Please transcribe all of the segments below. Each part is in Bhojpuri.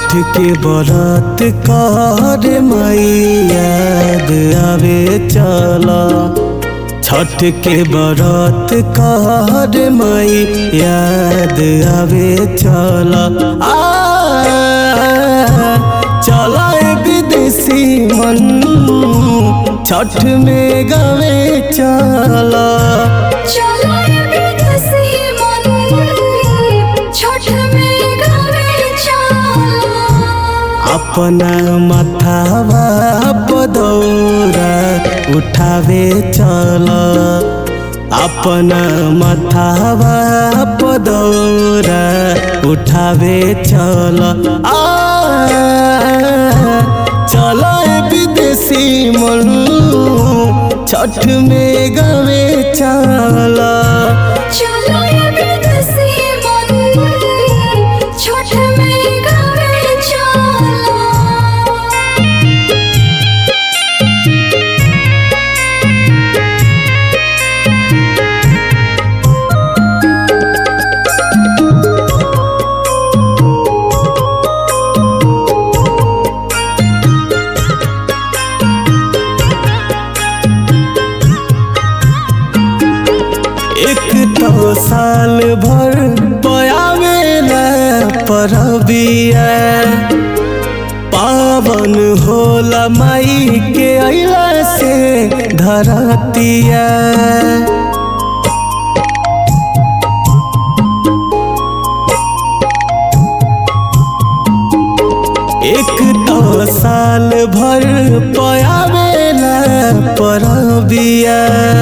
छठ के बरात कर मैया आवे चला छठ के बरात कर मई याद आवे चला आ चला विदेशी मन छठ में गवे चला चलो ये विदेशी मन छठ में गावे चलो अपना मथावा पदौरा उठावे चल अपना मथावा पदौरा उठावे चल आ चल विदेशी मन छठ में गवे चला चलो ये विदेशी मन छठ में गावे चलो एक तो साल भर पयावेला परबिया पावन होला माई के अइला से धरतिया एक तो साल भर पयावेला परबिया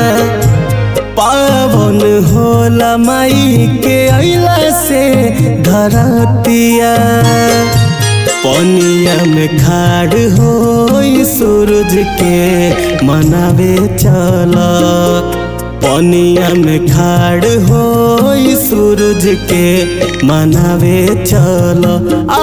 पावन होला माई के अइला से धरतिया पनिया में खाड़ हो सूरज के मनावे चल पनिया में खाड़ हो सूरज के मनावे चल आ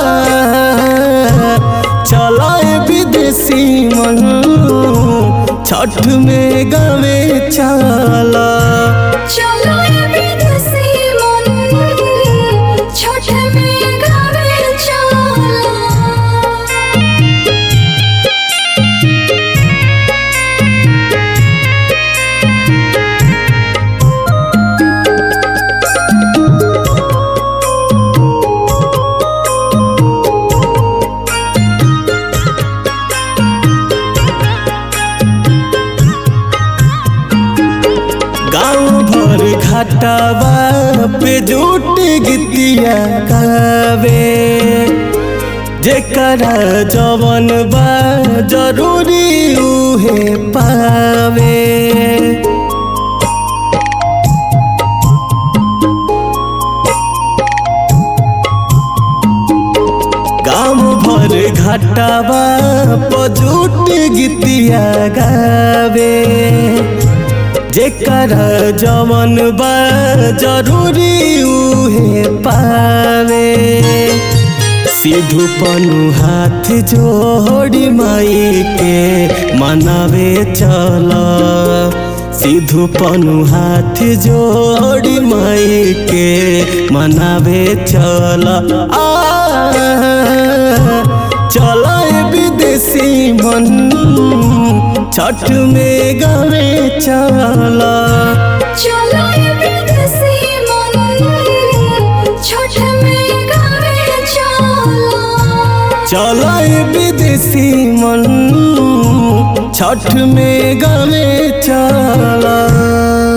चल विदेशी मन छठ में गवे चला चलो ये विदेशी मन छठ में गावे चलो गाँव भर घाटावा पे जुट गीतिया गावे जेकरा जवन बा जरूरी उहे पावे गाँव भर घाटावा पजुट गीतिया गावे जेकर जवन बा जरूरी उहे पावे सिधु पनु हाथ जोड़ी माई के मनावे चल सिधु पनु हाथ जोड़ी माई के मनावे चल आ चल विदेशी मन छठ में गवे चला चलो ये विदेशी मन छठ में गावे चलो चल विदेशी मन छठ में गवे चला